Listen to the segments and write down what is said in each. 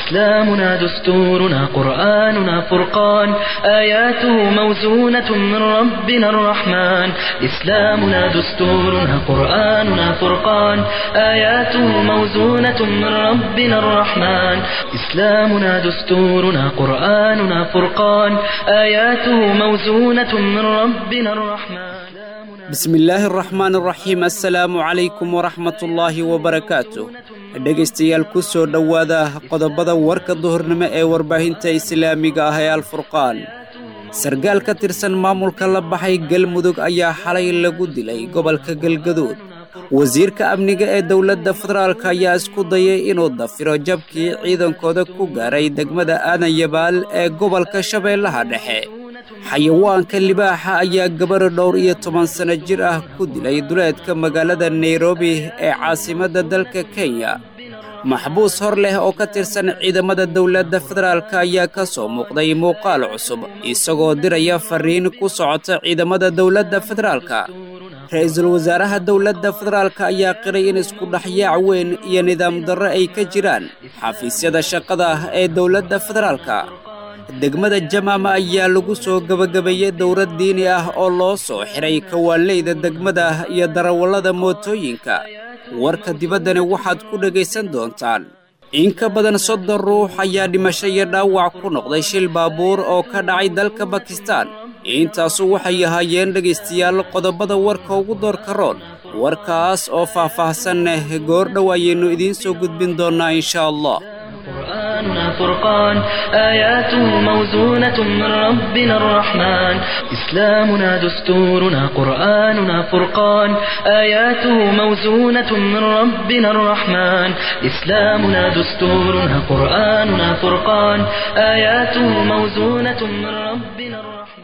إسلامنا دستورنا قرآننا فرقان آياته موزونة من ربنا الرحمن إسلامنا دستورنا قرآننا فرقان آياته موزونة من ربنا الرحمن إسلامنا دستورنا قرآننا فرقان آياته موزونة من ربنا الرحمن bismi illaahi araxmaan araxiim assalaamu calaykum waraxmatullaahi wabarakaatu dhegaystayaal ku soo dhowaada qodobada warka duhurnimo ee warbaahinta islaamiga ah ee alfurqaan sargaal ka tirsan maamulka la baxay galmudug ayaa xalay lagu dilay gobolka galgaduud wasiirka amniga ee dowladda federaalk ayaa isku dayay inuu dafiro jabkii ciidankooda ku gaaray degmada aadan yabaal ee gobolka shabeellaha dhexe xayawaanka libaaxa ayaa gabar dhowr iyo toban sanno jir ah ku dilay duleedka magaalada nairobi ee caasimadda dalka kenya maxbuus hor leh oo ka tirsan ciidamada dowladda federaalk ayaa ka soo muuqday muuqaal cusub isagoo diraya fariin ku socota ciidamada dowladda federaalka ra-iisul wasaaraha dowladda federaalk ayaa qiray in isku dhexyaac weyn iyo nidaam darro ay ka jiraan xafiisyada shaqada ee dowladda federaalka degmada jamaama ayaa lagu soo gebagabeeyey dowlad diini ah oo loo soo xiray kawaaleyda degmada iyo darawallada mootooyinka warka dibaddani waxaad ku dhegaysan doontaan in ka badan soddon ruux ayaa dhimasho iyo dhaawac ku noqday shil baabuur oo ka dhacay dalka bakistaan intaasu waxay ahaayeen dhegaystayaal qodobada warka ugu doorka roon warkaas oo faah-faahsaneh goordhow ayaynu idiin soo gudbin doonnaa inshaa allah قرآننا فرقان آياته موزونة من ربنا الرحمن إسلامنا دستورنا قرآننا فرقان آياته موزونة من ربنا الرحمن إسلامنا دستورنا قرآننا فرقان آياته موزونة من ربنا الرحمن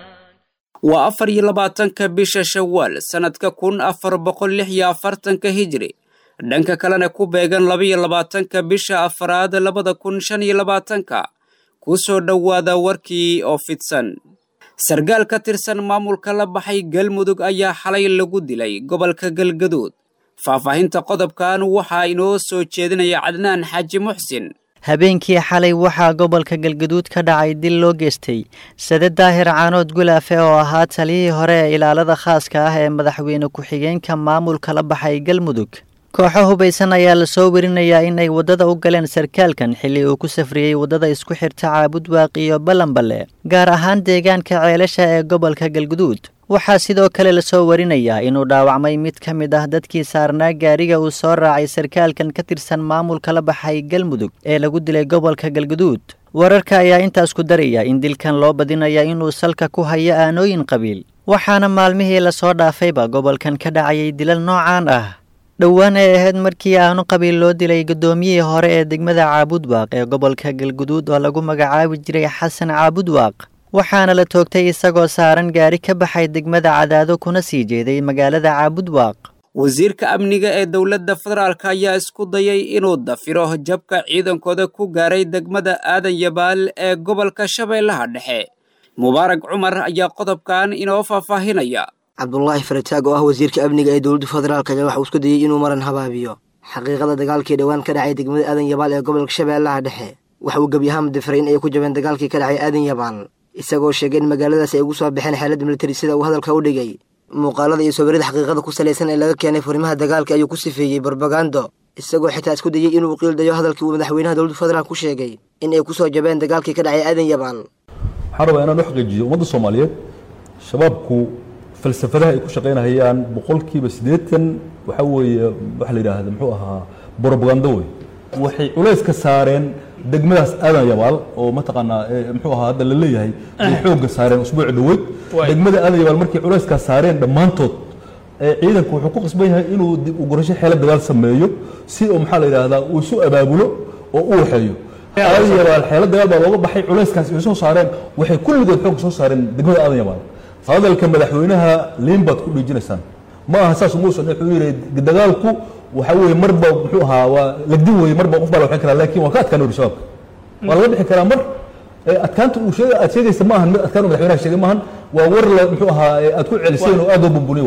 waa afar iyo labaatanka bisha shawaal sannadka kun afar boqol lix iyo afartanka hijri dhanka kalena ku beegan labaiyo labaatanka bisha afaraad labada kun shan iyo labaatanka ku soo dhowaada warkii oo fidsan sargaal ka tirsan maamulka la baxay galmudug ayaa xalay lagu dilay gobolka galgaduud faahfaahinta qodobkan waxaa inoo soo jeedinaya cadnaan xaaji muxsin habeenkii xalay waxaa gobolka galgaduud ka dhacay dil loo geystay sade daahir caanood gulaafe oo ahaa taliyihii hore ee ilaalada khaaska ah ee madaxweyne ku-xigeenka maamulka la baxay galmudug kooxo hubaysan ayaa lasoo werinayaa inay waddada u galeen sarkaalkan xilli uu ku safriyey waddada isku xirta caabudwaaq iyo ballanballe gaar ahaan deegaanka ceelasha ee gobolka galguduud waxaa sidoo kale lasoo warinayaa inuu dhaawacmay mid ka mid ah dadkii saarnaa gaariga uu soo raacay sarkaalkan ka tirsan maamulka la baxay galmudug ee lagu dilay gobolka galguduud wararka ayaa intaas ku daraya in dilkan loo badinaya inuu salka ku hayo aanooyin qabiil waxaana maalmihii lasoo dhaafayba gobolkan ka dhacayay dilal noocaan ah dhowaan ay ahayd markii aanu qabiil loo dilay guddoomiyihii hore ee degmada caabudwaaq ee gobolka galguduud oo lagu magacaabi jiray xasan caabudwaaq waxaana la toogtay isagoo saaran gaari ka baxay degmada cadaado kuna sii jeeday magaalada caabudwaaq wasiirka amniga ee dowladda federaalk ayaa isku dayay inuu dafiro jabka ciidankooda ku gaaray degmada aadan yabaal ee gobolka shabeellaha dhexe mubaarag cumar ayaa qodobkan inoo faahfaahinaya cabdulaahi farataag oo ah wasiirka amniga ee dowladda federaalk ayaa waxa uu isku dayey inuu maran habaabiyo xaqiiqada dagaalkii dhowaan ka dhacay degmada aadan yabaal ee gobolka shabeellaha dhexe waxa uu gebi ahaan difaray in ay ku jabeen dagaalkii ka dhacay aadan yabaal isagoo sheegay in magaaladaas ay ugu soo baxeen xeeladda militari sida uu hadalka u dhigay muuqaalada iyo sawirada xaqiiqada ku salaysan ee laga keenay furimaha dagaalka ayuu ku sifeeyey barbagando isagoo xitaa isku dayey inuu qiildayo hadalkii uu madaxweynaha dowladda federaalk ku sheegay in ay ku soo jabeen dagaalkii ka dhacay aadan yabaal waxaan rabaa inaan u xaqiijiyo ummadda soomaaliyeed shabaabku falsafadaha ay ku shaqaynahayaan boqolkiiba siddeetan waxaa weeye waxa la yidhaahda muxuu ahaa brobagando wey waxay culays ka saareen degmadaas aadan yabaal oo mataqaanaa muxuu ahaa hadda la leeyahay ay xoogga saareen usbuuci dhoweyd degmada aadan yabaal markay culayskaas saareen dhammaantood ciidanku wuxuu ku qasban yahay inuu dib u gurasho xeelo dagaal sameeyo si oo maxaa la yidhahdaa uu isu abaabulo oo u waxeeyo aadan yabaal xeelo dagaal baa looga baxay culayskaas ay soo saareen waxay kulligood xoogga soo saareen degmada aadan yabaal hadalka madaxweynaha liin baad ku dhiijinaysaan ma aha saas umuusan wuxuu yidhi dagaalku waxa weeye marba muxuu ahaa waa lagdin weeye marba qof baa la waxin karaa laakiin waa ka adkaan uri shabaabka waa laga bixi karaa mar adkaanta uu sheega aad sheegaysa ma ahan mid adkaan madaxweynaha sheegay maahan waa war la muxuu ahaa aad ku celiseen oo aad loo bumbuniyo waa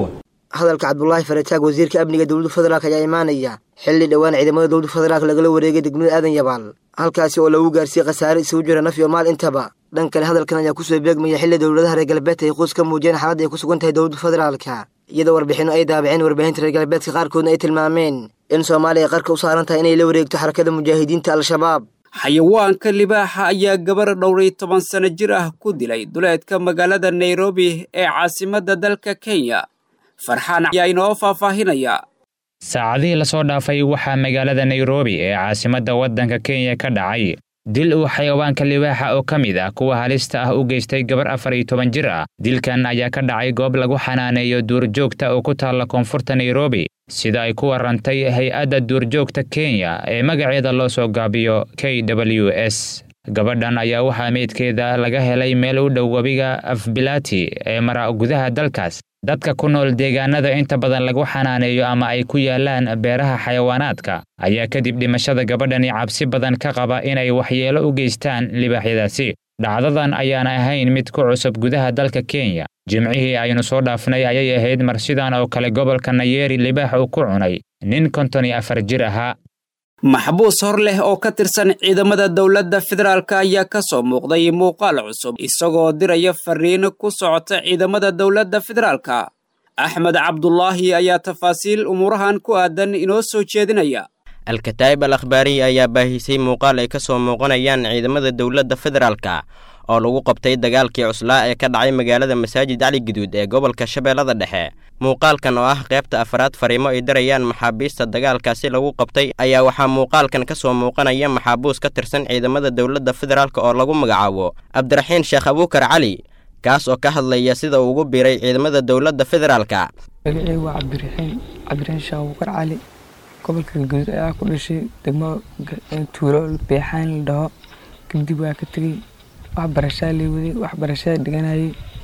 hadalka cabdulaahi farataag wasiirka amniga dowladda federaalk ayaa imaanaya xilli dhowaan ciidamada dowladda federaalk lagala wareegay degmada aadan yabaal halkaasi oo lagu gaarsiiyey khasaare isugu jira naf iyo maal intaba dhan kale hadalkan ayaa kusoo beegmaya xilli dowladaha reer galbeedka ay quus ka muujiyeen xaaladda ay ku sugan tahay dowladda federaalka iyadoo warbixinno ay daabaceen warbaahinta reer galbeedka qaarkoodna ay tilmaameen in soomaaliya ay qarka u saaran tahay inay la wareegto xarakada mujaahidiinta al-shabaab xayawaanka libaaxa ayaa gabar dhowray toban sano jir ah ku dilay duleedka magaalada nairobi ee caasimadda dalka kenya farxaan ayaa inoo faahfaahinaya saacadihii lasoo dhaafay waxaa magaalada nairobi ee caasimadda waddanka kenya ka dhacay dil uu xayawaanka libaaxa oo ka mid ah kuwa halista ah u geystay gabar afar iyo toban jir ah dilkan ayaa ka dhacay goob lagu xanaaneeyo duurjoogta oo ku taalla koonfurta nairobi sida ay ku warrantay hay-adda duurjoogta kenya ee magaceeda loo soo gaabiyo k w s gabadhan ayaa waxaa meydkeeda laga helay meel u dhow webiga afbilati ee mara gudaha dalkaas dadka ku nool deegaanada inta badan lagu xanaaneeyo ama ay ku yaalaan beeraha xayawaanaadka ayaa kadib dhimashada gabadhani cabsi badan ka qaba inay waxyeelo u geystaan libaaxyadaasi dhacdadan ayaana ahayn mid ku cusub gudaha dalka kenya jimcihii aynu soo dhaafnay ayay ahayd mar sidan oo kale gobolka nayeeri libaax uu ku cunay nin konton iyo afar jir ahaa maxbuus hor leh oo ka tirsan ciidamada dowladda federaalk ayaa ka soo muuqday muuqaal cusub isagoo diraya fariin ku socota ciidamada dowladda federaalka axmed cabdulaahi ayaa tafaasiil umuurahan ku aadan inoo soo jeedinaya alkataa'ib al akhbaariyi ayaa baahisay muuqaal ay ka soo muuqanayaan ciidamada dowladda federaalka oo lagu qabtay dagaalkii cuslaa ee ka dhacay magaalada masaajid cali guduud ee gobolka shabeellada dhexe muuqaalkan oo ah qaybta afaraad fariimo ay darayaan maxaabiista dagaalkaasi lagu qabtay ayaa waxaa muuqaalkan ka soo muuqanaya maxaabuus ka tirsan ciidamada dowladda federaalk oo lagu magacaabo cabdiraxiin sheekh abuukar cali kaas oo ka hadlaya sida uu ugu biiray ciidamada dowladda federaalka magacey waa cabdiraxiin cabdiraxiin sheekh abuukar cali gobolka galguduud ayaa ku dhashay degmo tuulo beexaan la dhaho kadib waa ka tegey waxbarashaa lii waday waxbarashada dhiganayay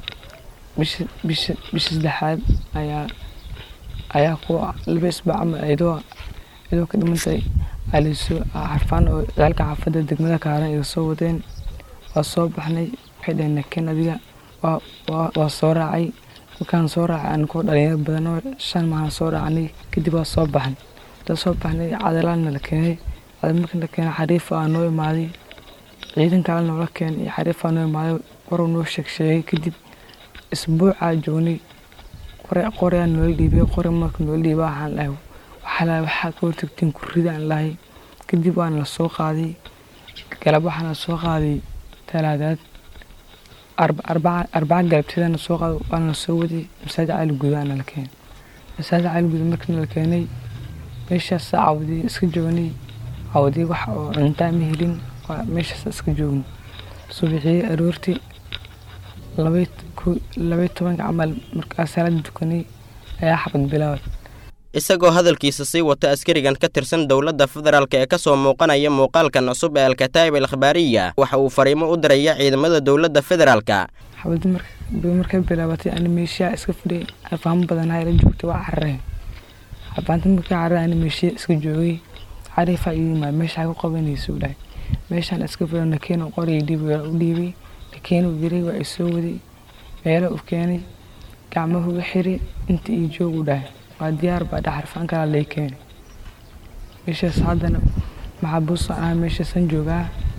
bisha bisha bisha saddexaad ayaa ayaa ku laba isbaac ama iyadoo iyadoo ka dhimantay alisoo xarfaan oo ciyaalka xaafadda degmada kaaran iga soo wadeen waa soo baxnay waxay dhaheen nakeen adiga waa waa waa soo raacay markaan soo raacay anigoo dhalinyaro badan oo shan maahan soo raacnay kadib waa soo baxnay da soo baxnay cadalaadna la keenay cadal markii la keenay xariif aa noo imaaday ciidan kale noola keenay iyo xariif aa noo imaaday waruu noo sheeg sheegay kadib isbuucaa joognay qore qoreaa noola dhiibay qore marka noola dhiibay waxaan dhahay waxaa lahay waxaa ka hortagtiin kurrida aan lahay kadib waana la soo qaaday galab waxaana la soo qaaday talaadaad arbaca galabteedana soo qaaday waana la soo waday masaajid cali gudaana la keenay masaajid cali guda markii la keenay meeshaas cawdii iska joognay cawdii wax oo cuntaa ma helin meeshaas iska joognay subaxii aroortii labay tobanka camal markaa salaada dukanay ayaa xabad bilaawad isagoo hadalkiisa sii wata askarigan ka tirsan dowladda federaalk ee ka soo muuqanaya muuqaalkan cusub ee alkataa'ib al akhbaariya waxa uu fariimo u diraya ciidamada dowladda federaalka xabadi markay bilaabatay ani meeshaa iska fadhiyay alfaamo badanaa ila joogtay waa carareen xabaanta markii carare ani meeshiya iska joogay cariifaa ii yimaad meeshaa ku qabanaysa u dhahay meeshaan iska fadhiyo nakeeno qoraya dhiib u dhiibay nakeeno diray waa isoo waday meelo u keenay gacmahu u xiray inta ii joog u dhahay waa diyaar baa dhaxarfaan kalaa lay keenay meeshaas haddana maxaabuusa ah meeshaasan joogaa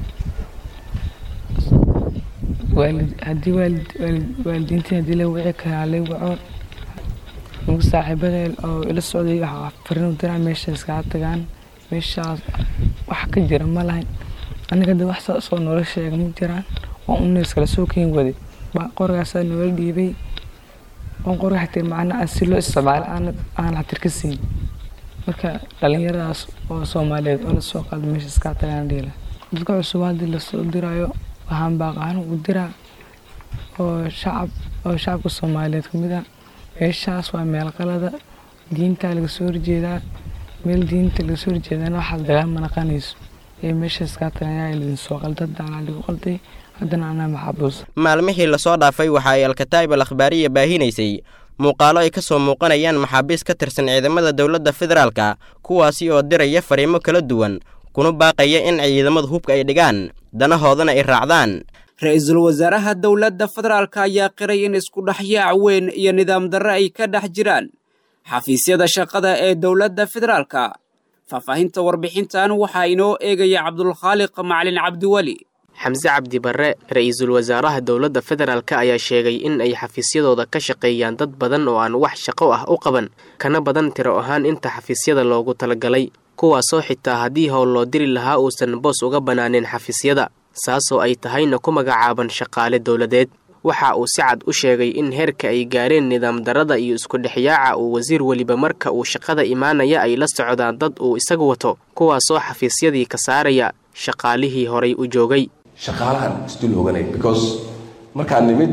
haddii waalidiintiin haddii la wici karaa lay waco nugu saaxiibada oo ila socday waxaa farin u diraa meeshaas kaa tagaan meeshaas wax ka jira ma lahayn aniga de wax saasoo noola sheega ma jiraan waa un iskala soo keen waday qorigaasaa noola dhiibay on qoriga xatir macnaa si loo isticmaalo aan xatir ka siin marka dhalinyaradaas oo soomaaliyeed oo lasoo qaado meeshaas kaa tagaan dhiila dadka cusub haddii lasoo diraayo waxaan baaqaan u diraa oo shacab oo shacabka soomaaliyeed kamid ah meeshaas waa meel qalada diintaa laga soo horjeedaa meel diinta laga soo horjeedana waxaad dagaal ma naqanayso ee meeshaas kaa tagayaa lidin soo qalda daanaa lagu qalday haddana anaa maxaabuus maalmihii lasoo dhaafay waxa ay alkataa'ib al akhbaariya baahinaysay muuqaalo ay ka soo muuqanayaan maxaabiis ka tirsan ciidamada dowladda federaalka kuwaasi oo diraya fariimo kala duwan kuna baaqaya in ciidamada hubka ay dhigaan danahoodana ay raacdaan ra-iisul wasaaraha dowladda federaalka ayaa qiray in isku dhexyaac weyn iyo nidaam darre ay ka dhex jiraan xafiisyada shaqada ee dowladda federaalka faahfaahinta warbixintan waxaa inoo eegaya cabdulkhaaliq macalin cabdiweli xamse cabdi barre ra-iisul wasaaraha dowladda federaalk ayaa sheegay in ay xafiisyadooda ka shaqeeyaan dad badan oo aan wax shaqo ah u qaban kana badan tiro ahaan inta xafiisyada loogu talagalay kuwaasoo xitaa haddii howl loo diri lahaa uusan boos uga bannaanin xafiisyada saasoo ay tahayna ku magacaaban shaqaale dowladeed waxa uu si cad u sheegay in heerka ay gaareen nidaam darada iyo isku dhexyaaca uu wasiir weliba marka uu shaqada imaanaya ay la socdaan dad uu isagu wato kuwaasoo xafiisyadii ka saaraya shaqaalihii horay u joogay shaqaalahan isdul hoganay because markaan nimid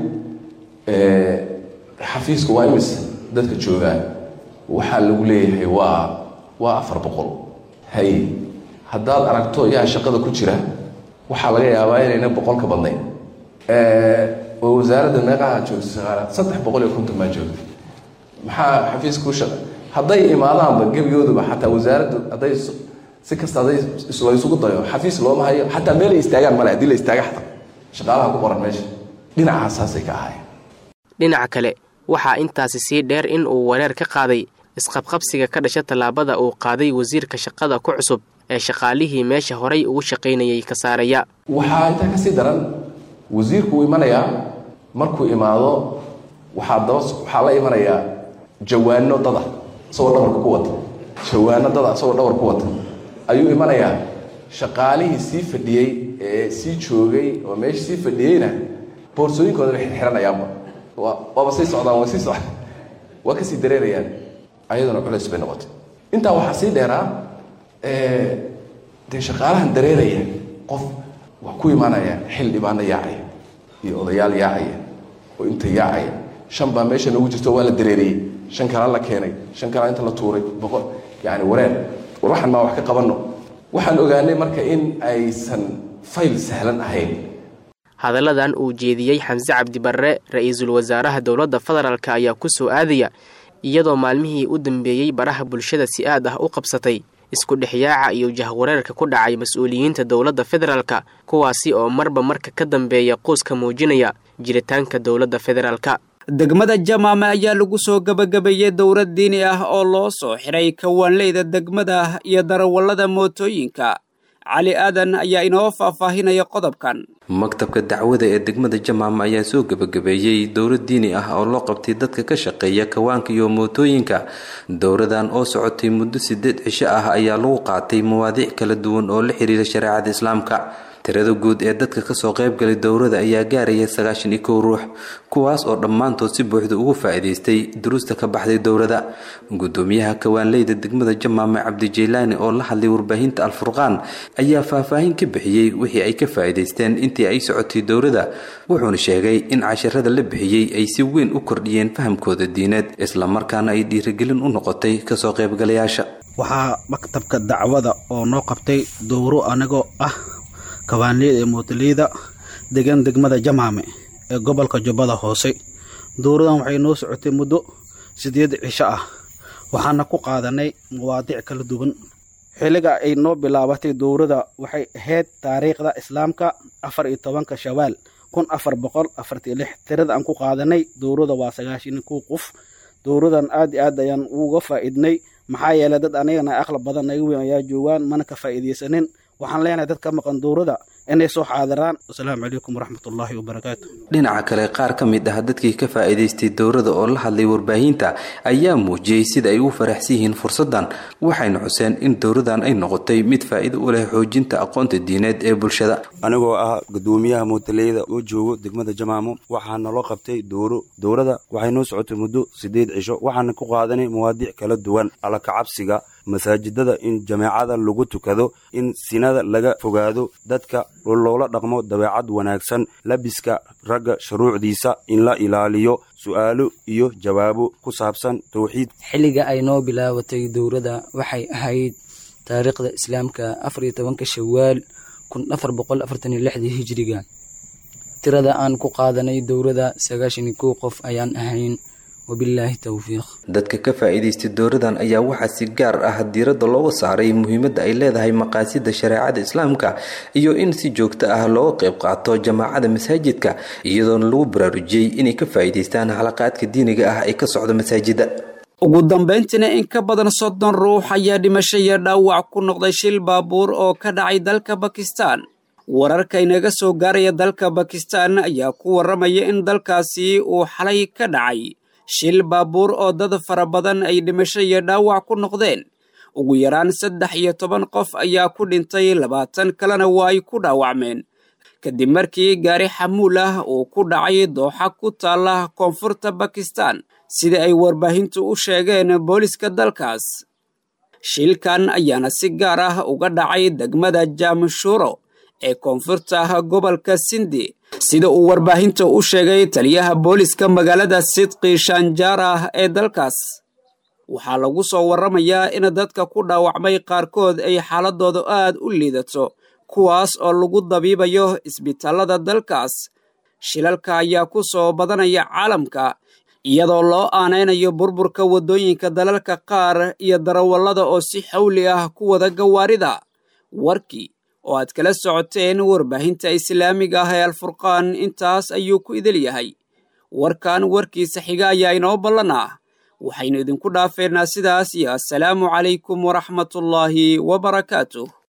xafiiska waa imis dadka joogaan waxaa lagu leeyahay waa waa afar boqol hay haddaad aragto yaa shaqada ku jira waxaa laga yaabaa inayna boqol ka badnayn oo wasaaradda meeqaha joogta shaqaala saddex boqol iyo konton baa joogta maxaa xafiiska ku shaqa hadday imaadaanba gebigooduba xataa wasaaraddu hadday si kasta hadday la isugu dayo xafiis looma hayo xataa meelay istaagaan male haddii la istaaga xataa shaqaalaha ku qoran meesha dhinacasaasay ka ahaayeen dhinaca kale waxaa intaasi sii dheer in uu wareer ka qaaday isqabqabsiga ka dhasha tallaabada uu qaaday wasiirka shaqada ku cusub ee shaqaalihii meesha horay ugu shaqaynayay ka saaraya waxaa intaa kasii daran wasiirku uu imanayaa markuu imaado waxaa daba waxaa la imanayaa jawaano dada isagoo dhabarka ku wata jawaano dada isagoo dhabar ku wata ayuu imanayaa shaqaalihii sii fadhiyey ee sii joogay oo meesha sii fadhiyeyna boorsooyinkooda bay xiranayaanba waaba sii socdaan waa sii socda waa kasii dareerayaan ayaduna culays bay noqotay intaa waxaa sii dheeraa dee shaqaalahan dareeraya qof wax ku imaanaya xil dhibaano yaacaya iyo odayaal yaacaya oo inta yaacaya shan baa meesha noogu jirto waa la dareeriyey shan kala la keenay shan kala inta la tuuray boqol yani wareer war waxaan maa wax ka qabanno waxaan ogaanay marka in aysan fayl sahlan ahayn hadalladan uu jeediyey xamse cabdi barre ra-iisul wasaaraha dowladda federaalk ayaa ku soo aadaya iyadoo maalmihii u dambeeyey baraha bulshada si aad ah u qabsatay isku dhexyaaca iyo jahwareerka ku dhacay mas-uuliyiinta dowladda federaalka kuwaasi oo marba marka ka dambeeya quuska muujinaya jiritaanka dowladda federaalka degmada jamaame ayaa lagu soo gebagabeeyey dowlad diini ah oo loo soo xiray kawaanleyda degmada iyo darawallada mootooyinka cali aadan ayaa inoo faahfaahinaya qodobkan maktabka dacwada ee degmada jamaama ayaa soo gebagabeeyey dowlad diini ah oo loo qabtay dadka ka shaqeeya kawaanka iyo mootooyinka dowladan oo socotay muddo sideed cisho ah ayaa lagu qaatay mawaadiic kala duwan oo la xiriira shareecada islaamka tirada guud ee dadka kasoo qaybgalay dowlada ayaa gaaraya sagaashan iyo kow ruux kuwaas oo dhammaantood si buuxda ugu faa'iidaystay duruusta ka baxday dowlada gudoomiyaha kawaanleyda degmada jamaame cabdijeylaani oo la hadlay warbaahinta alfurqaan ayaa faahfaahin ka bixiyey wixii ay ka faa'iidaysteen intii ay socotay dowlada wuxuuna sheegay in casharada la bixiyey ay si weyn u kordhiyeen fahamkooda diineed islamarkaana ay dhiirigelin u noqotay kasoo qaybgalayaasha waxaa maktabka dacwada oo noo qabtay dowro anigoo ah kawaanleyda ee mootoleyda degan degmada jamaame ee gobolka jubbada hoose dowradan waxay noo socotay muddo sideed cisho ah waxaana ku qaadanay mawaadiic kala duwan xilliga ay noo bilaabatay dowrada waxay ahayd taariikhda islaamka afar iyo tobanka shawaal kun afar boqol afartii lix tirada aan ku qaadanay dowrada waa sagaashan kow qof dowradan aad iyo aad ayaan uga faa'iidnay maxaa yeelay dad anigana aqlab badan naga weyn ayaa joogaan mana ka faa'iidaysanin waxaan leenahay dad ka maqan dowrada inay soo xaadiraan wasalaamu calaykum waraxmatullaahi wabarakaatu dhinaca kale qaar ka mid ah dadkii ka faa'iidaystay dowrada oo la hadlay warbaahinta ayaa muujiyey sida ay u faraxsan yihiin fursaddan waxayna xuseen in dowradan ay noqotay mid faa'iido u leh xoojinta aqoonta diineed ee bulshada anigoo ah gudoomiyaha mootaleyda oo joogo degmada jamaamo waxaa naloo qabtay dowro dowrada waxay noo socotay muddo sideed cisho waxaana ku qaadanay mawaadiic kala duwan alla kacabsiga masaajidada in jameecada lagu tukado in sinada laga fogaado dadka loola dhaqmo dabeecad wanaagsan labiska ragga shuruucdiisa in la ilaaliyo su'aalo iyo jawaabo ku saabsan towxiid xilliga ay noo bilaabatay dowladda waxay ahayd taariikhda islaamka afar iyo tobanka shawaal kun afar boqol afartan iyo lixdii hijiriga tirada aan ku qaadanay dowladda sagaashan iyo kow qof ayaan ahayn wabilaahi towfiiq dadka ka faa'iidaystay dowradan ayaa waxaa si gaar ah diiradda looga saaray muhiimadda ay leedahay maqaasida shareecada islaamka iyo in si joogto ah looga qayb qaato jamaacada masaajidka iyadoona lagu baraarujiyey inay ka faa'iidaystaan xalaqaadka diiniga ah ee ka socda masaajida ugu dambayntiina in ka badan soddon ruux ayaa dhimasho iyo dhaawac ku noqday shil baabuur oo ka dhacay dalka bakistan wararka inaga soo gaaraya dalka bakistan ayaa ku warramaya in dalkaasi uu xalay ka dhacay shil baabuur oo dad fara badan ay dhimasho iyo dhaawac ku noqdeen ugu yaraan saddex iyo toban qof ayaa ku dhintay labaatan kalena waa ay ku dhaawacmeen kadib markii gaari xamuul ah uu ku dhacay dooxa ku taalla koonfurta bakistan sida ay warbaahintu u sheegeen booliska dalkaas shilkan ayaana si gaar ah uga dhacay degmada jaamshuuro ee koonfurta ah gobolka sindi sida uu warbaahinta u sheegay taliyaha booliska magaalada sidqi shanjaara ee dalkaas waxaa lagu soo warramayaa in dadka ku dhaawacmay qaarkood ay xaaladooda aad u liidato kuwaas oo lagu dabiibayo isbitaallada dalkaas shilalka ayaa ku soo badanaya caalamka iyadoo loo aanaynayo burburka waddooyinka dalalka qaar iyo darawallada oo si xawli ah ku wada gawaarida warkii oo aad kala socoteen warbaahinta islaamiga ah ee alfurqaan intaas ayuu ku idil yahay warkan warkiisa xiga ayaa inoo ballan ah waxaynu idinku dhaafeynaa sidaas iyo assalaamu calaykum waraxmatullaahi wabarakaatuh